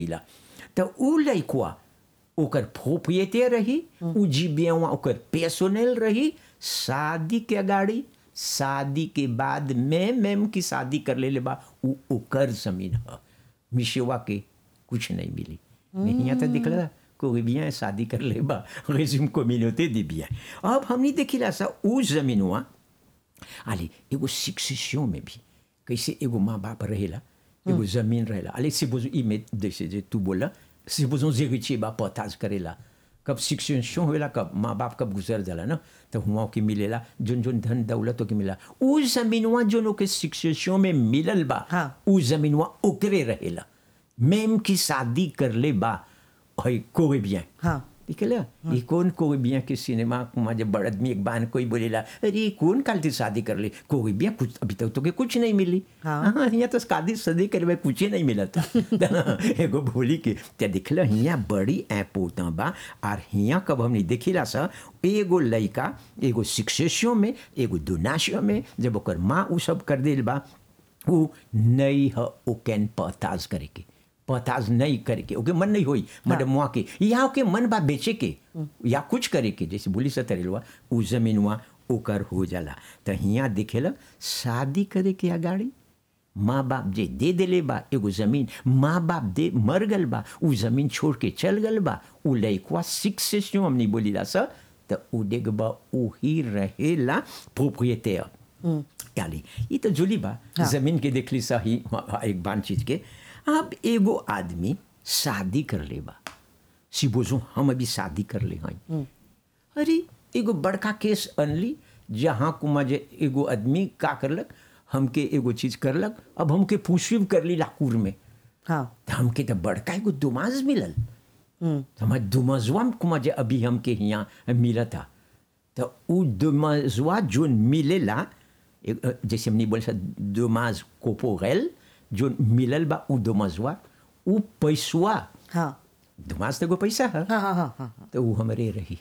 मिला तो उ लइकवा ओकर प्रोप्रिएटे रही उ जीबियवा ओकर पेर्सोनल रही शादी के अगाड़ी शादी के बाद में मैम की शादी कर ले बा उ ओकर जमीन ह मिशेवा के कुछ नहीं मिली मैं यहाँ तो दिख रहा कोई bien शादी कर ले बा रेज्यूम कम्युनिटी दे bien अब हमने देखिला सा उ जमीनवा अले एगो शिक्षियों में भी कैसे एगो माँ बाप रहेला एगो जमीन रहेला अले से बोझो ई में जैसे जे तू बोला से बोझो जे बा पताज करेला कब शिक्षण होला कब माँ बाप कब गुजर जाला ना तो हुआ के मिलेला जोन जोन धन दौलत के मिला उ जमीनवा जोन के शिक्षण में मिलल बा हाँ। उ जमीनवा ओकरे रहेला मैम की शादी कर ले बा है कोई bien हाँ दिखला ये कौन कोई बिया के सिनेमा में जब बड़ आदमी एक बार कोई बोलेला अरे कौन काल थी शादी कर ले कोई बिया कुछ अभी तक तो के कुछ नहीं मिली हाँ। हाँ यहाँ तो शादी शादी करे कुछ ही नहीं मिला था एगो बोली के ते दिखला हिया बड़ी ऐपोता बा और हिया कब हमने देखिला सा एगो लड़का एगो शिक्षियों में एगो दुनाशियों में जब ओकर माँ उ सब कर दिल बा उ नहीं ह ओकेन पताज करे के पताज नहीं करके ओके मन नहीं होई मडमुआ के या ओके मन बा बेचे के या कुछ करे के जैसे बोली से तरेलवा उ जमीनवा ओकर हो जाला तो हिया दिखेला शादी करे के अगाड़ी माँ बाप जे दे देले बा एगो जमीन माँ बाप दे मर गल बा उ जमीन छोड़ के चल गल बा उ लइकवा शिक्षियों हमने बोली ला सा तो उ देख बा उ ही रहेला प्रोप्रिएटर यानी ये तो जुली बा जमीन के देखली सा ही एक बान चीज के अब एगो आदमी शादी कर ले बा सिबोजो हम अभी शादी कर ले हैं अरे एगो बड़का केस अनली जहाँ कुमा जे एगो आदमी का करलक हमके एगो चीज करलक अब हमके पूछिब कर ली लाकूर में हाँ तो हमके तो बड़का एगो दुमाज मिलल हम्म, तो हमारे दुमजुआ कुमा जे अभी हमके यहाँ मिला था तो उ दुमजुआ जो मिलेला एक, अ, जैसे हमने बोले सा दुमाज कोपोरेल जो मिलल बा उ दुमजुआ उ पैसुआ हाँ दुमाज तो एगो पैसा है हाँ हाँ हाँ हाँ तो उ हमरे रही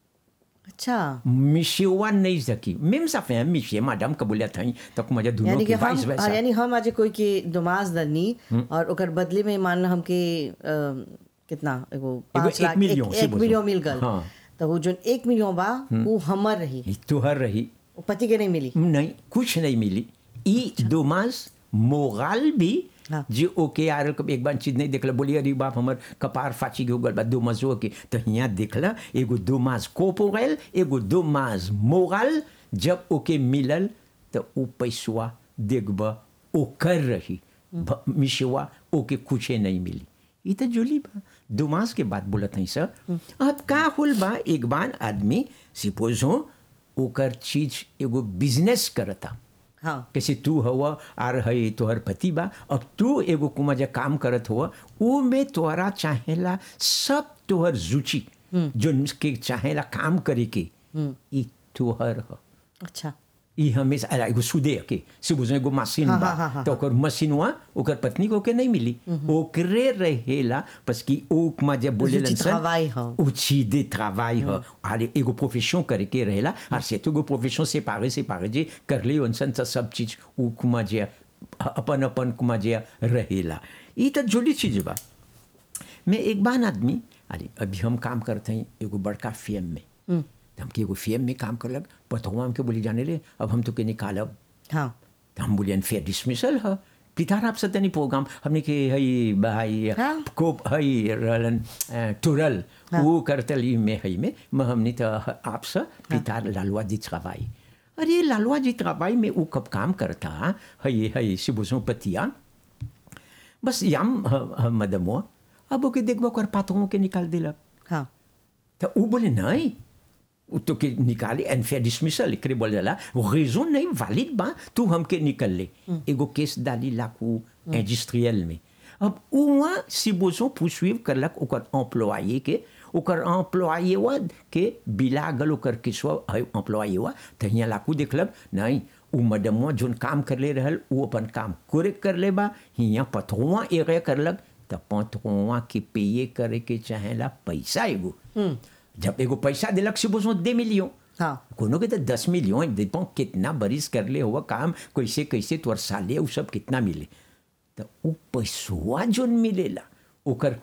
अच्छा मिशेवा नहीं सकी मेम साफे हैं मिशे मैडम कबूलियत था तो मजा दोनों यानी कि के हम वाइस वैसा यानी हम आज कोई के दुमाज दनी और ओकर बदले में मान लो हमके अ, कितना एगो पाँच एक लाख मिलियन, एक, से एक बोलो। मिलियन मिल गल हाँ। तो वो जो एक मिलियन बा वो हमर रही ई तुहर रही वो पति के नहीं मिली नहीं कुछ नहीं मिली ई दोमास मोगाल भी हाँ। जे ओके यार कब एक बार चीज नहीं देखला बोली अरे बाप हमर कपार फाची के हो गल बा दो मजो के तो यहाँ देखला एगो दो मास कोपोगल एगो दो मास मोगाल जब ओके मिलल तो उ पैसवा देखब ओकर रही भ- मिशवा ओके कुछे नहीं मिली ई तो जुली बा दो मास के बाद बोलत हई सर अब का होल बा एक बार आदमी सिपोज हो ओकर चीज एगो बिजनेस करता हाँ कैसे तू हवा आर है तोहर पति बा अब तू एगो कुमा जे काम करत हुआ वो में तोहरा चाहेला सब तोहर रुचि जो के चाहेला काम करे के ई तोहर ह अच्छा ई हमेशा अला एगो सुदे के से बुझे एगो मशीन हाँ, बा हाँ, हाँ, हाँ। तो ओकर मशीनवा ओकर पत्नी को के नहीं मिली ओकरे रहेला बस कि ओ कुमा जे बोले Outil de travail, हाँ। outil de travail ह अरे एगो प्रोफेशन करे के रहेला और से तो एगो प्रोफेशन सेपारे सेपारे जे कर ले उनसन त सब चीज उ कुमा जे अपन अपन कुमा जे रहेला ई त जुड़ी चीज बा मैं एक बार आदमी अरे अभी हम काम करते हैं एगो बड़का फिल्म में तो हमके एगो फिल्म में काम करलक पतवा हमके बोली जाने ले अब हम तो के निकालब हाँ तो हम बोलिए फेयर डिसमिसल है पितार आप सतनी प्रोग्राम हमने के हई भाई हाँ। कोप हई रलन अ, टुरल वो करतल ई में हई में म हमने तो आप स पितार लालवा जी travail अरे लालवा जी travail में वो कब काम करता हई हई सिबुसो पतिया बस याम ह- ह- मदमो अब ओके देखबो कर पातों के निकाल दिलक हाँ तो वो बोले नहीं वो तो के निकाले एनफेयर डिसमिसल एकरे बोले जाला रेजन नहीं वैलिड बा तू हमके निकल ले एगो केस डाली लाकू इंडस्ट्रियल में अब उहाँ सिबोजो पुसवीव करलक ओकर एम्प्लॉये के ओकर एम्प्लॉये वा के बिला गल ओकर किसवा एम्प्लॉये वा तो हियाँ लाकू देखलक नहीं उ मडमवा जोन काम कर ले रहल उ अपन काम कोरे कर ले बा हियाँ पथुआ एगे करलक तो पथुआ के पेये करे के चाहेला पैसा एगो जब एगो पैसा दिलक से बोझो दे मिलियो हाँ कोनो के तो दस मिलियन देखो कितना बरिस कर ले हुआ काम कैसे कैसे तोर साले उ सब कितना मिले तो उ पैसवा जोन मिलेला ओकर